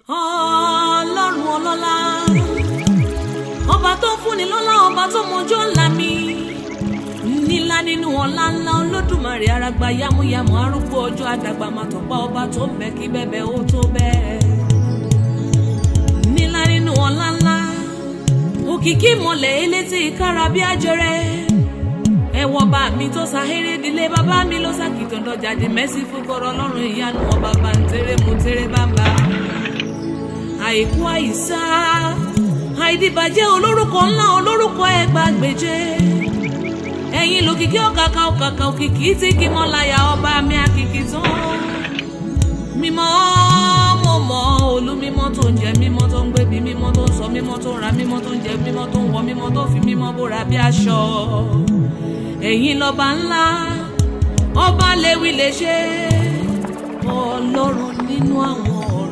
ọlọ́run ọlọ́lá ọba tó fúnni lọ́lá ọba tó mọjọ́ ńlá mi nílá nínú ọlá ńlá olódùmarè aragba yámúyámú arúgbó ọjọ́ àdàgbà màtọ̀pá ọba tó ń bẹ kí bẹ́bẹ́ ó tó bẹ́ẹ̀ nílá nínú ọlá ńlá òkìkí mọ̀lẹ̀ elétí kára bí ajẹrẹ ẹwọ bá mi tó sahéré dilé bàbá mi ló sàkìtàn dọjáde mẹ́sì fúkọrọ ọlọ́run ìyanu ọba bá ń tẹrẹ mú tẹrẹ bàbá àìkú àìsá àìdìbàjẹ́ olórúkọ ńlá olórúkọ ẹgbàgbèje ẹ̀yin lòkìkí ọ̀kàkà ọ̀kàkà òkìkí tí kì mọ́ láyà ọba mi àkìkì tán mímọ́ mo mọ́ olú mímọ́ tó ń jẹ mímọ́ tó ń gbébi mímọ́ tó ń sọ mímọ́ tó ń ra mímọ́ tó ń jẹ mímọ́ tó ń wọ mímọ́ tó fi mímọ́ bóra bí aṣọ ẹ̀yin lọ́ba ńlá ọba léwi lè ṣe ọlọ́run nínú àwọn ọ̀run.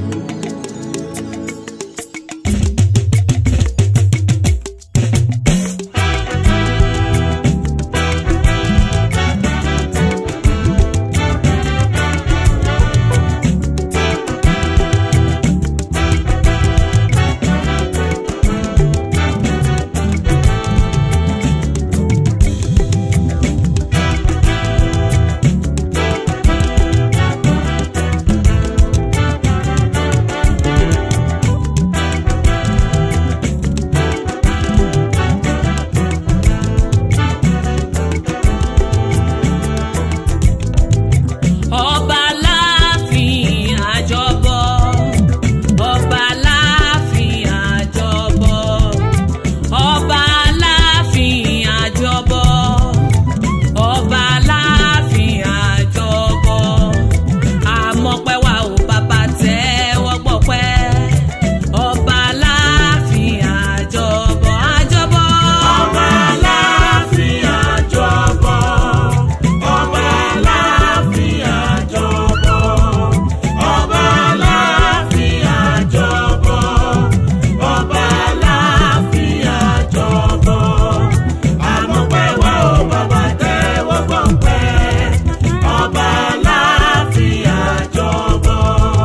ọba láàfin àjọbọ ọba láàfin àjọbọ ọba láàfin àjọbọ ọba láàfin àjọbọ àmọpẹ wa ò bàbá tẹ́wọ́ gbọpẹ́ ọba láàfin àjọbọ àjọbọ. Ọba láàfin àjọbọ. Ọba láàfin àjọbọ. Ọba láàfin àjọbọ. Ọba láàfin àjọbọ. Àmọ̀pẹ́ wa ò bàbá tẹ́wọ́ gbọ̀pẹ́. Ọba láàfin àjọbọ.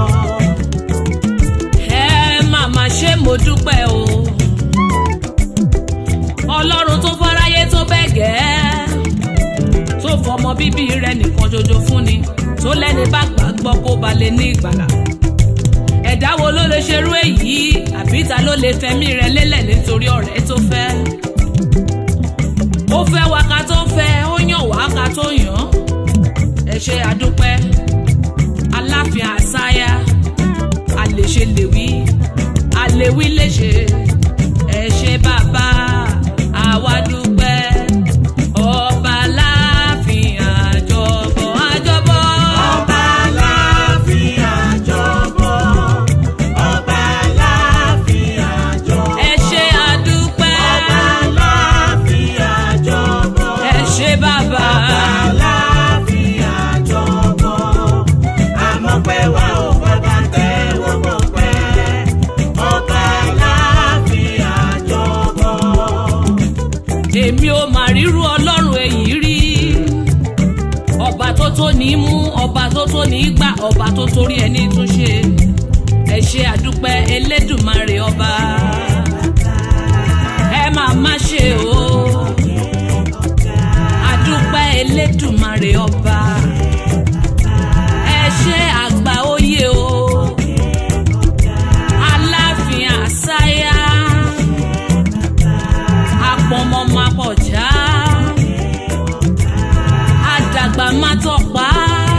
ẹ màmá ṣe mo dúpẹ́ o ọlọ́run tó fáráyé tó bẹ́ẹ̀ gẹ́ tó fọmọ bíbí rẹ̀ nìkan ṣoṣo fún ni tó lẹ́ni bá gbàgbọ́ kó ba lè ní ìgbàlà ẹ̀dá wo ló lè ṣerú èyí àbí ta ló lè fẹ̀mí rẹ̀ lélẹ̀ nítorí ọ̀rẹ́ tó fẹ́ ó fẹ́ wa ká tó fẹ́ ó yàn wá ká tó yàn ẹ ṣe àdúpẹ́ aláfin àsáyà àlèṣe lèwí àlèwí léṣe ẹ ṣe bàbá àwa dúpẹ́ ọba láàfin àjọbọ àjọbọ. Ọba láàfin àjọbọ. Ọba láàfin àjọbọ. ẹ ṣe àdúpẹ́ Ọba láàfin àjọbọ. ẹ ṣe bàbá Láàfin àjọbọ. Àmọ̀pẹ́ wa ò bàbá tẹ́wọ́ gbọ̀pẹ́. Ọba láàfin àjọbọ. èmi ò mà ríru ọlọ́run èyí rí ọba tó tó ní mú ọba tó tó ní gbà ọba tó torí ẹni tún ṣe ẹ ṣe àdúpẹ́ elédùmarè ọba ẹ máa má ṣe o àdúpẹ́ elédùmarè ọba ẹ ṣe àgbà oyè o aláàfin àsáyà apọmọmọpọjá àdàgbà má tọpa.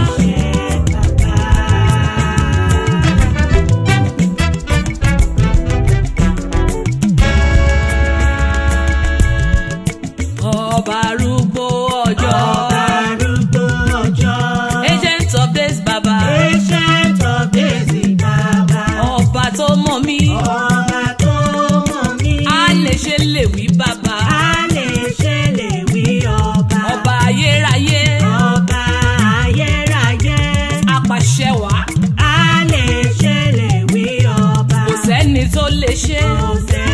ọba arúgbó ọjọ́ Arúgbó ọjọ́. agent of days baba Ancient of days bàbá. ọba tó mọ̀ mí Ọba tó mọ̀ mí. á lè ṣe lè wí bàbá A lè ṣe lè wí ọba. ọba ayérayé Ọba ayérayé. apàṣẹ wàá A lè ṣe lè wí ọba. kò sẹ́ni tó lè ṣe Kò sẹ́ni